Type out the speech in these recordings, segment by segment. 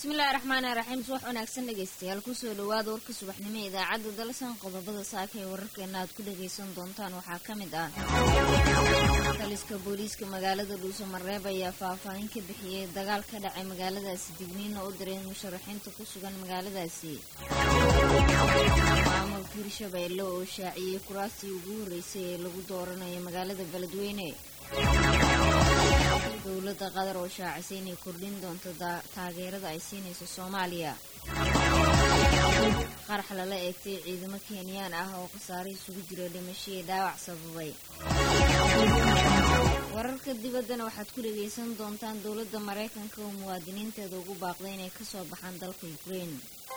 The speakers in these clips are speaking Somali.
bismillahi raxmaani raxiim subax wanaagsan dhegaystayaal kusoo dhawaada warka subaxnimo ee idaacadda dalsan qodobada saaka ee wararkeena aad ku dhagaysan doontaan waxaa ka mid ah taliska booliiska magaalada dhuuso mareeb ayaa faahfaahin ka bixiyey dagaal ka dhacay magaaladaasi digniina u diray musharaxiinta ku sugan magaaladaasi maamulka hirshabeelle oo shaaciyey kuraastii ugu horreysay ee lagu dooranayo magaalada beledweyne dowladda qatar oo shaacisay inay kordhin doonto taageerada ay siinayso soomaaliya qarax lala eegtay ciidamo kenyaan ah oo khasaare isugu jira dhimashadii dhaawac sababay wararka dibaddana waxaad ku dhagaysan doontaan dowladda maraykanka oo muwaadiniinteeda ugu baaqday inay ka soo baxaan dalka ukrein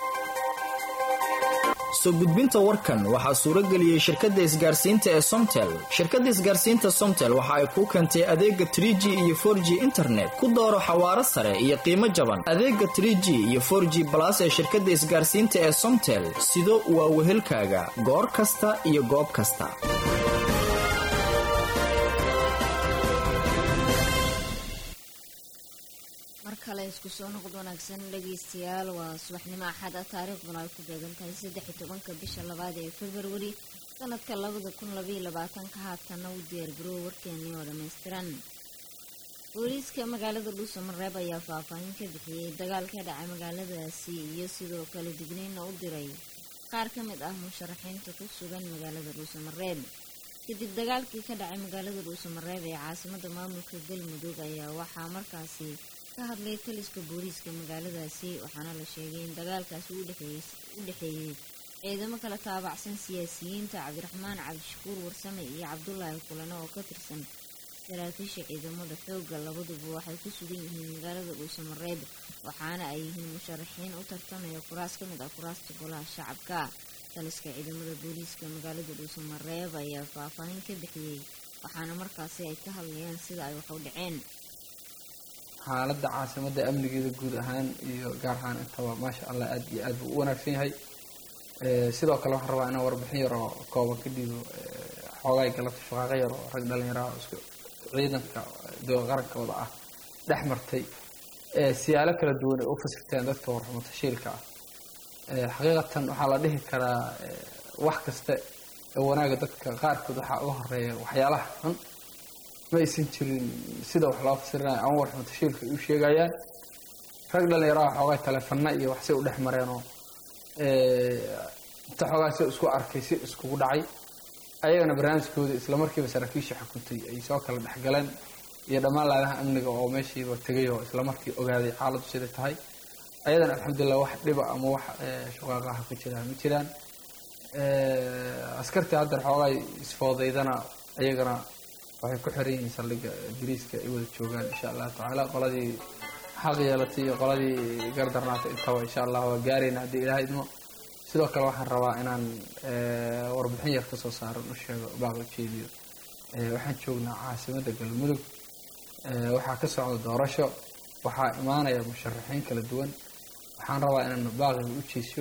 soo gudbinta warkan waxaa suuro geliyey shirkadda isgaarsiinta ee somtel shirkadda isgaarsiinta somtel waxa ay kuu keentay adeega trie g iyo for g internet ku dooro xawaaro sare iyo qiimo jaban adeega trie g iyo for g balas ee shirkadda isgaarsiinta ee somtel sido waa wehelkaaga goor kasta iyo goob kasta mar kale isku soo noqod wanaagsan dhagaystayaal waa subaxnimo axad ah taariikhduna ay ku beegan tahay saddex iyo tobanka bisha labaad ee februari sanadka labada kun labaiyo labaatanka haatana u diyaargaroowa warkeenii oo dhammaystiran booliiska magaalada dhuuso mareeb ayaa faahfaahin ka bixiyey dagaal ka dhacay magaaladaasi iyo sidoo kale digniina u diray qaar ka mid ah musharaxiinta ku sugan magaalada dhuuso mareeb kadib dagaalkii ka dhacay magaalada dhuuso mareeb ee caasimada maamulka galmudug ayaa waxaa markaasi ka hadlay taliska booliiska magaaladaasi waxaana la sheegay in dagaalkaasi u dhexeeyey ciidamo kala taabacsan siyaasiyiinta cabdiraxmaan cabdishakuur warsame iyo cabdulaahi kulane oo ka tirsan saraakiisha ciidamada xoogga labaduba waxay ku sugan yihiin magaalada dhuuso mareeb waxaana ay yihiin musharaxiin u tartamaya kuraas ka mid ah kuraasta golaha shacabka taliska ciidamada booliiska magaalada dhuuso mareeb ayaa faahfaahin ka bixiyey waxaana markaasi ay ka hadlayaan sida ay wax u dhaceen xaaladda caasimada amnigeeda guud ahaan iyo gaar ahaan intaba maasha allah aad iyo aad buu u wanaagsan yahay sidoo kale waxaan rabaa inaan warbixin yar oo kooban ka dhiibo xoogaay galabta shaqaaqo yar oo rag dhalinyaraha isku ciidanka qarankooda ah dhex martay siyaalo kala duwan ay u fasirteen dadka warxumo tashiilka ah xaqiiqatan waxaa la dhihi karaa wax kasta ee wanaaga dadka qaarkood waxaa uga horeeya waxyaalaha xun ma aysan jirin sida wax loo fasirinayo ama warxumo tashiilka ay u sheegayaan rag dhalinyaraha xoogaa taleefana iyo waxsay u dhex mareenoo inta xoogaa si isku arkay si iskugu dhacay ayagana barnaamijkooda islamarkiiba saraakiisha xukuntay ay soo kala dhexgaleen iyo dhammaan laadaha amniga oo meeshiiba tegay oo islamarkii ogaaday xaaladdu siday tahay ayadana alxamdulilah wax dhiba ama wax shaqaaqaha ku jiraan ma jiraan askartii haddeer xoogaa isfoodaydana ayagana waxay ku xiran yihiin saldhigga biriiska ay wada joogaan insha allahu tacaala qoladii xaq yeelatay iyo qoladii gardarnaatay intaba insha allah waa gaarayna haddii ilaha idmo sidoo kale waxaan rabaa inaan warbixin yar kasoo saaran u sheego baaq ujeediyo waxaan joognaa caasimadda galmudug waxaa ka socda doorasho waxaa imaanaya musharaxiin kala duwan waxaan rabaa inaan baaqiga u jeesyo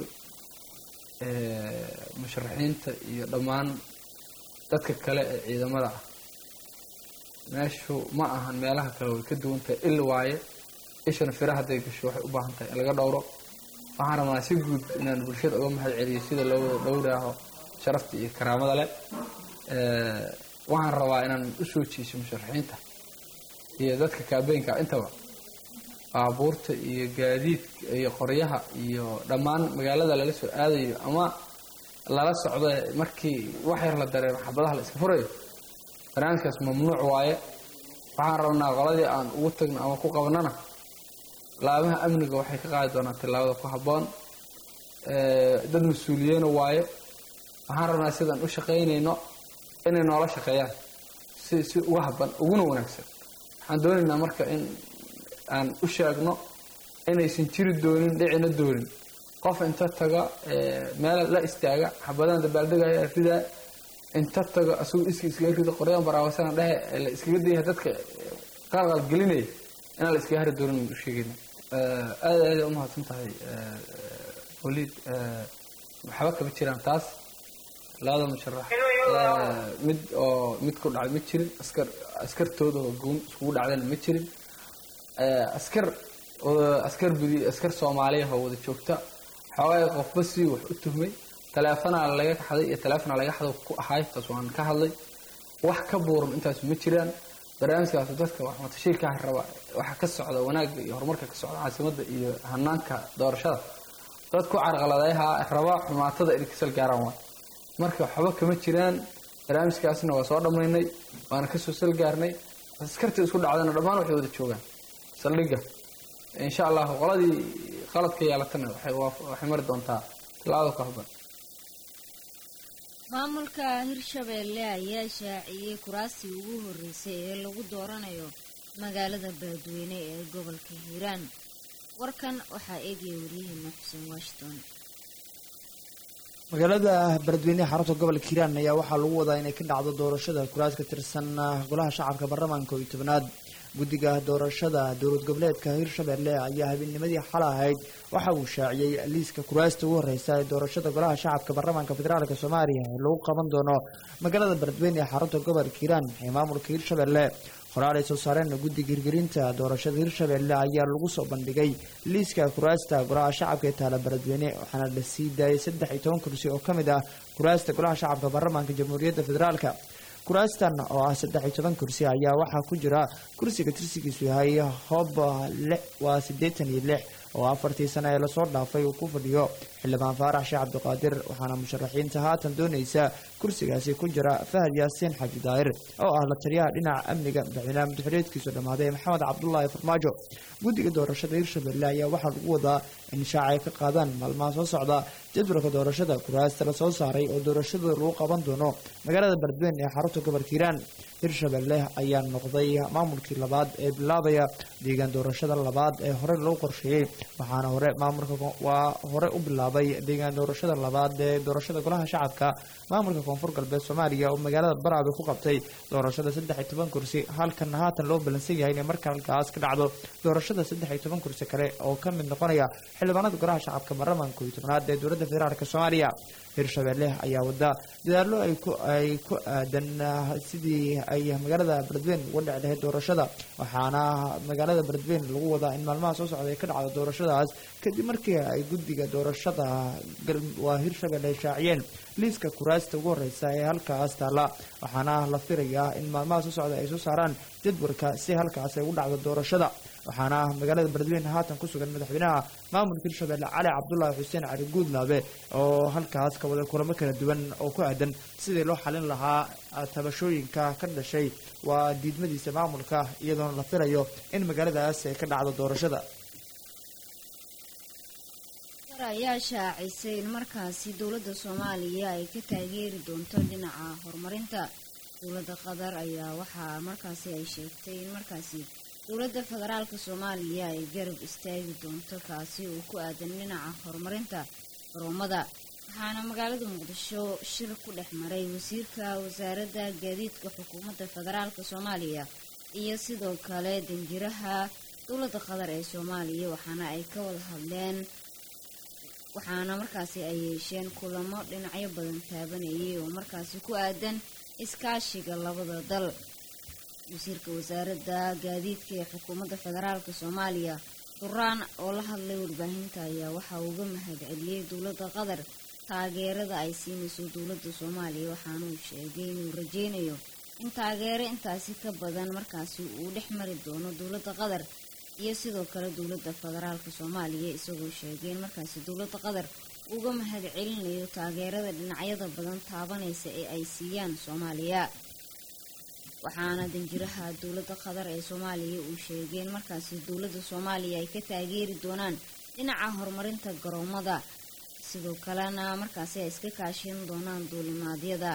musharaxiinta iyo dhammaan dadka kale ee ciidamada ah meeshu ma ahan meelaha kale way ka duwan tahay il waaye ishana fira hadday gasho waxay u baahan tahay in laga dhowro waxaan rabnaa si guud inaan bulshada uga mahad celiyo sida loo wada dhowraaho sharafta iyo karaamada leh waxaan rabaa inaan usoo jiiso musharaxiinta iyo dadka kaabeynka intaba baabuurta iyo gaadiidka iyo qoryaha iyo dhammaan magaalada lala soo aadayo ama lala socdo markii wax yar la dareemo xabadaha la iska furayo barnaamijkaas mamnuuc waaye waxaan rabnaa qoladii aan ugu tagno ama ku qabanana laabaha amniga waxay ka qaadi doonaa tillaabada ku habboon dad mas-uuliyeena waaye waxaan rabnaa sidaan u shaqaynayno inay noola shaqeeyaan si si uga habban uguna wanaagsan waxaan doonaynaa marka in aan u sheegno inaysan jiri doonin dhicina doonin qof inta taga meel la istaaga xabadahan dabaaldegaya ridaa inta tago asagoo iska iskaga rido qoryaan baraawasana dhehe la iskaga dayah dadka qalqal gelinaya inaan la iskaga hari doonin u sheegayna aada aada umahadsan tahay waliid waxba kama jiraan taas labada musharax mid oo mid ku dhacay ma jirin askar askartooda oo goon iskugu dhacdayna ma jirin askar askar budi askar soomaaliya oo wada joogta xoogaa qofba si wax u tuhmay taleefanaa laga xaday iyo taleefonaa laga xado ku ahay taas waan ka hadlay wax ka buuran intaas ma jiraan barnaamijkaas dadka waxmatashiilka raba waxa ka socda wanaagga iyo horumarka ka socda caasimadda iyo hanaanka doorashada dad ku carqaladeeha raba xumaatada inay kasal gaaraan waay marka waxba kama jiraan barnaamijkaasna waa soo dhammaynay waana kasoo sal gaarnay askartii isku dhacdana dhammaan waxay wada joogaan saldhigga insha allahu qoladii qaladka yeelatana waxay mari doontaa tilaabada ku habban maamulka hirshabeelle ayaa shaaciyey kuraastii ugu horreysay ee lagu dooranayo magaalada beledweyne ee gobolka hiiraan warkan waxaa eegaya waryaheena xuseen washington magaalada beledweyneha xarunta gobolka hiiraan ayaa waxaa lagu wadaa inay ka dhacdo doorashada kuraas ka tirsan golaha shacabka baarlamaanka iyo tobnaad guddiga doorashada dowlad goboleedka hirshabeelle ayaa habeennimadii xala ahayd waxa uu shaaciyey liiska kuraasta ugu horreysa ee doorashada golaha shacabka baarlamaanka federaalk soomaaliya ee lagu qaban doono magaalada beledweyne ee xarunta gobolka hiiraan ee maamulka hirshabeelle qoraal ay soo saareen guddiga hirgelinta doorashada hirshabeelle ayaa lagu soo bandhigay liiska kuraasta golaha shacabka ee taala beledweyne waxaana la sii daayay saddex iyo toban kursi oo ka mid ah kuraasta golaha shacabka baarlamaanka jamhuuriyadda federaalka kuraastan oo ah saddex iyo toban kursi ayaa waxaa ku jira kursiga tirsigiisu yahay hoob waa siddeetan iyo lix oo afartii sano ee lasoo dhaafay uu ku fadhiyo xildhibaan faarax sheekh cabdiqaadir waxaana musharaxiinta haatan doonaysa kursigaasi ku jira fahad yaasiin xaaji daahir oo ah la taliyaha dhinaca amniga madaxweynaha madaxuleedkiisu dhammaaday maxamed cabdulaahi farmaajo guddiga doorashada hirshabelle ayaa waxaa lagu wadaa in shaaca ay ka qaadaan maalmaha soo socda jadwalka doorashada kuraasta la soo saaray oo doorashada lagu qaban doono magaalada beledweyne ee xarunta gobolka hiiraan hirshabelle ayaa noqday maamulkii labaad ee bilaabaya deegaan doorashada labaad ee hore lagu qorsheeyey waxaana hore maamulka waa hore u bilaabay deegaan doorashada labaad ee doorashada golaha shacabka maamulka koonfur galbeed soomaaliya oo magaalada baraabe ku qabtay doorashada saddex iyo toban kursi halkana haatan loo balansan yahay inay marka halkaas ka dhacdo doorashada saddex iyo toban kursi kale oo ka mid noqonaya xildhibaanada golaha shacabka baarlamaanka iyo tobnaad ee dowladda federaalk soomaaliya hirshabelle ayaa wada dadaallo ay ku ay ku aadan sidii ay magaalada beledweyne uga dhici lahayd doorashada waxaana magaalada beledweyne lagu wadaa in maalmaha soo socda ay ka dhacdo doorashadaas kadib markii ay guddiga doorashada waa hirshabelle ay shaaciyeen liiska kuraasta ugu horreysa ee halkaas taalla waxaana la filayaa in maalmaha soo socda ay soo saaraan jadwalka si halkaas ay ugu dhacdo doorashada waxaana magaalada beledweyne haatan ku sugan madaxweynaha maamulka hirshabelle cali cabdulaahi xuseen cali guudlaabe oo halkaas ka wada kulamo kala duwan oo ku aadan sidii loo xalin lahaa tabashooyinka ka dhashay waa diidmadiisa maamulka iyadoona la filayo in magaaladaas ay ka dhacdo doorashada ayaa shaacisay in markaasi dowladda soomaaliya ay ka taageeri doonto dhinaca horumarinta dowladda qatar ayaa waxaa markaasi ay sheegtay in markaasi dowladda federaalka soomaaliya ay garab istaagi doonto kaasi oo ku aadan dhinaca horumarinta garoomada waxaana magaalada muqdisho shir ku dhex maray wasiirka wasaaradda gaadiidka xukuumadda federaalka soomaaliya iyo sidoo kale danjiraha dowladda qatar ee soomaaliya waxaana ay ka wada hadleen waxaana markaasi ay yeesheen kulamo dhinacyo badan taabanayay oo markaasi ku aadan iskaashiga labada dal wasiirka wasaaradda gaadiidka ee xukuumadda federaalka soomaaliya duraan oo la hadlay warbaahinta ayaa waxa uu uga mahad celiyey dowladda qatar taageerada ay siinayso dowladda soomaaliya waxaana uu sheegay inuu rajeynayo in taageero intaasi ka badan markaasi uu dhex mari doono dowladda qatar iyo sidoo kale dowladda federaalka soomaaliya isagoo sheegay in markaasi dowladda qatar uga mahad celinayo taageerada dhinacyada badan taabanaysa ee ay siiyaan soomaaliya waxaana danjiraha dowladda qatar ee soomaaliya uu sheegay in markaasi dowladda soomaaliya ay ka taageeri doonaan dhinaca horumarinta garoomada sidoo kalena markaasi ay iska kaashin doonaan duulimaadyada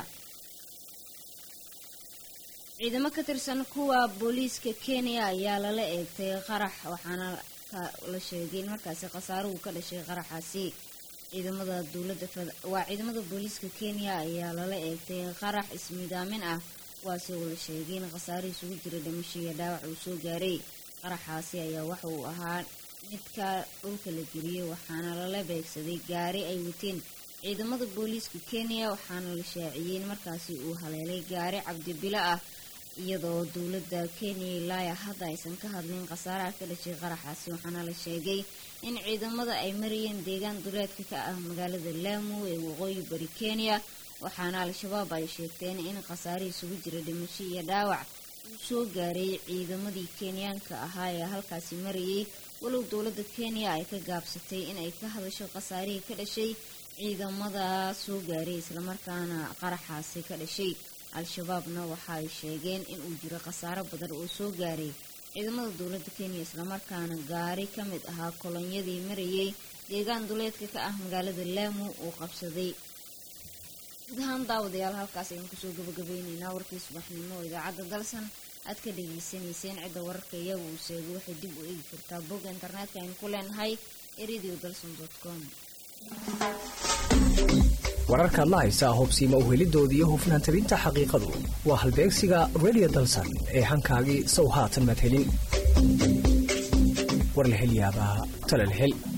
ciidamo ka tirsan kuwa booliiska kenya ayaa lala eegtay qarax waxaana la sheegay in markaasi khasaaruhu ka dhashay qaraxaasi ciidamada dowladda waa ciidamada booliiska kenya ayaa lala eegtay qarax ismidaamin ah kuwaasi oo la sheegay in khasaaro isugu jira dhimasho iyo dhaawac uu soo gaaray qaraxaasi ayaa waxa uu ahaa midka dhulka la geliyey waxaana lala beegsaday gaari ay wateen ciidamada booliiska kenya waxaana la shaaciyey in markaasi uu haleelay gaari cabdibilo ah iyadoo dowladda kenya ilaaya hadda aysan ka hadlin khasaaraha ka dhashay qaraxaasi waxaana la sheegay in ciidamada ay marayeen deegaan duleedka ka ah magaalada laamu ee waqooyi bari kenya waxaana al-shabaab ay sheegteen in khasaare isugu jira dhimasho iyo dhaawac uu soo gaaray ciidamadii kenyaanka ahaa ee halkaasi marayay walow dowladda kenya ay ka gaabsatay in ay ka hadasho khasaarihii ka dhashay ciidamada soo gaaray islamarkaana qaraxaasi ka dhashay al-shabaabna waxa ay sheegeen in uu jiro khasaaro badan oo soo gaaray ciidamada dowladda kenya islamarkaana gaari ka mid ahaa kolonyadii marayay deegaan duleedka ka ah magaalada laamu uu qabsaday guud ahaan daawadayaal halkaas ayaan kusoo gabagabeyneynaa warkii subaxnimo oo idaacadda dalsan aad ka dhageysanayseen cidda wararka iyagu uu sheegay waxay dib u eegi kartaa bogga internetka aynu ku leenahay ee radio dalson dot com wararkaad la haysaa hobsiima uhelidooda iyo hufnaan tabinta xaqiiqadu waa halbeegsiga radio dalsan ee hankaagii sow haatan madhelin war la hel yaabaa tala la hel